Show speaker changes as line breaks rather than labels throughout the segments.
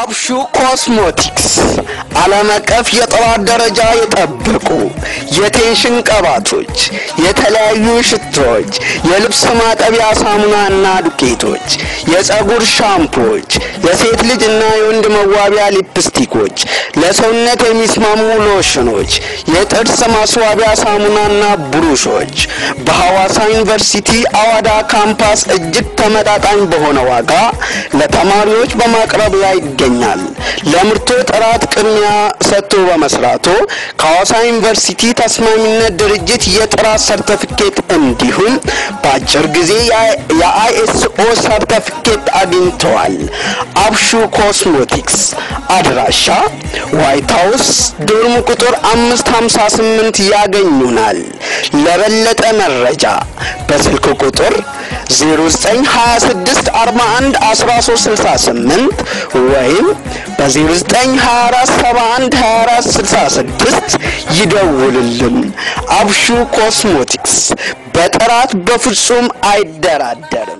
አብሹ ኮስሞቲክስ ዓለም አቀፍ የጥራት ደረጃ የጠበቁ የቴንሽን ቅባቶች፣ የተለያዩ ሽቶዎች፣ የልብስ ማጠቢያ ሳሙናና ዱቄቶች፣ የፀጉር ሻምፖዎች፣ የሴት ልጅ እና የወንድ መዋቢያ ሊፕስቲኮች፣ ለሰውነት የሚስማሙ ሎሽኖች፣ የጥርስ ማስዋቢያ ሳሙናና ብሩሾች በሐዋሳ ዩኒቨርሲቲ አዋዳ ካምፓስ እጅግ ተመጣጣኝ በሆነ ዋጋ ለተማሪዎች በማቅረብ ላይ ይገኛል። ለምርቶ ጥራት ቅድሚያ ሰጥቶ በመስራቶ ከሐዋሳ ዩኒቨርሲቲ ተስማሚነት ድርጅት የጥራት ሰርተፊኬት እንዲሁም በአጭር ጊዜ የአይኤስኦ ሰርተፊኬት አግኝተዋል። አብሹ ኮስሞቲክስ አድራሻ ዋይት ሀውስ ዶርም ቁጥር አምስት ሀምሳ ስምንት ያገኙናል። ለበለጠ መረጃ በስልክ ቁጥር 0926 41 1368 ወይም በ0924 71 24 66 ይደውልልን። አብሹ ኮስሞቲክስ በጥራት በፍጹም አይደራደርም።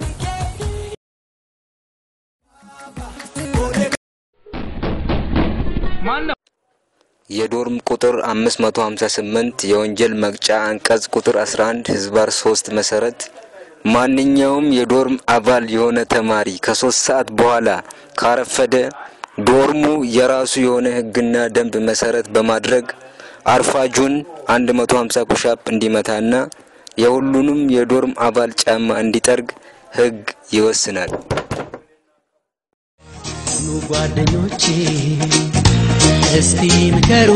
የዶርም ቁጥር 558 የወንጀል መቅጫ አንቀጽ ቁጥር 11 ህዝባር 3 መሰረት ማንኛውም የዶርም አባል የሆነ ተማሪ ከሶስት ሰዓት በኋላ ካረፈደ ዶርሙ የራሱ የሆነ ህግና ደንብ መሰረት በማድረግ አርፋጁን 150 ኩሻፕ እንዲመታና የሁሉንም የዶርም አባል ጫማ እንዲጠርግ ህግ ይወስናል።
ኑ ጓደኞቼ እስቲ ምከሩ፣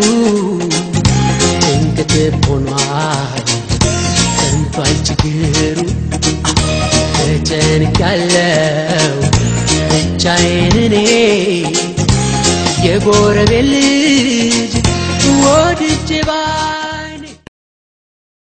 ጭንቅት ሆኗል ጠንቷል ችግሩ። ተጨንቃለው ብቻዬን እኔ የጎረቤት ልጅ ወድጄ ባ